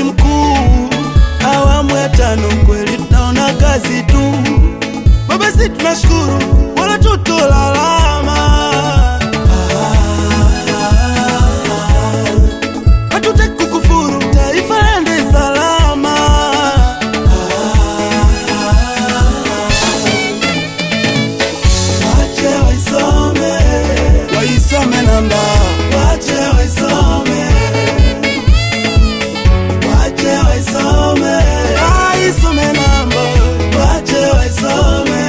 mjukuu, awamu ya tano kweli tunaona kazi tu. Baba, si tunashukuru wala tutolalama, hatutaki kukufuru, taifa lende salama. Wache waisome, waisome namba, wache waisome, wache waisome, waisome namba, wache waisome.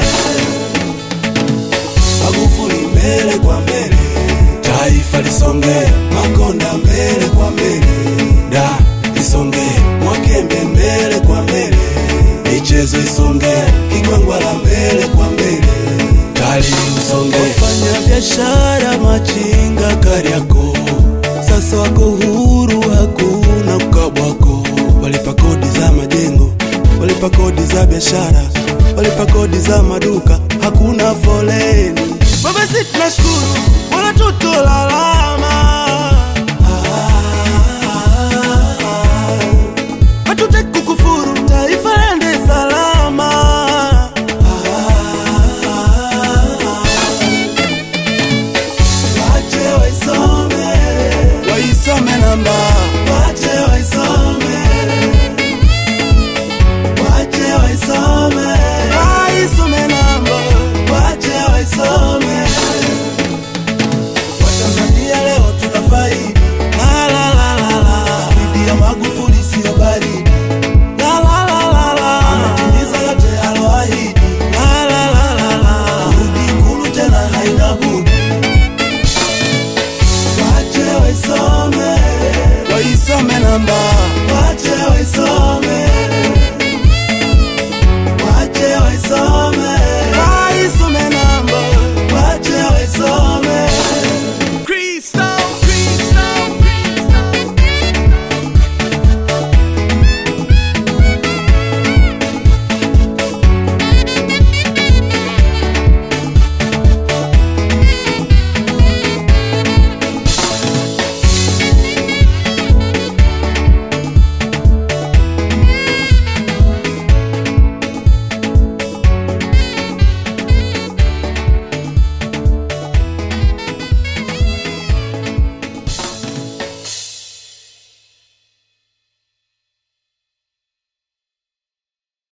Magufuli mbele kwa mbele, taifa lisonge, Makonda mbele kwa mbele, da lisonge, Mwakembe mbele kwa mbele, michezo isonge, Kigwangwala mbele kwa mbele, tali usonge, wafanya biashara machinga Kariakoo sasa wako huru, hakuna ukabwako, walipa kodi za majengo, walipa kodi za biashara, walipa kodi za maduka, hakuna foleni. Baba, si tunashukuru wala tutolalama,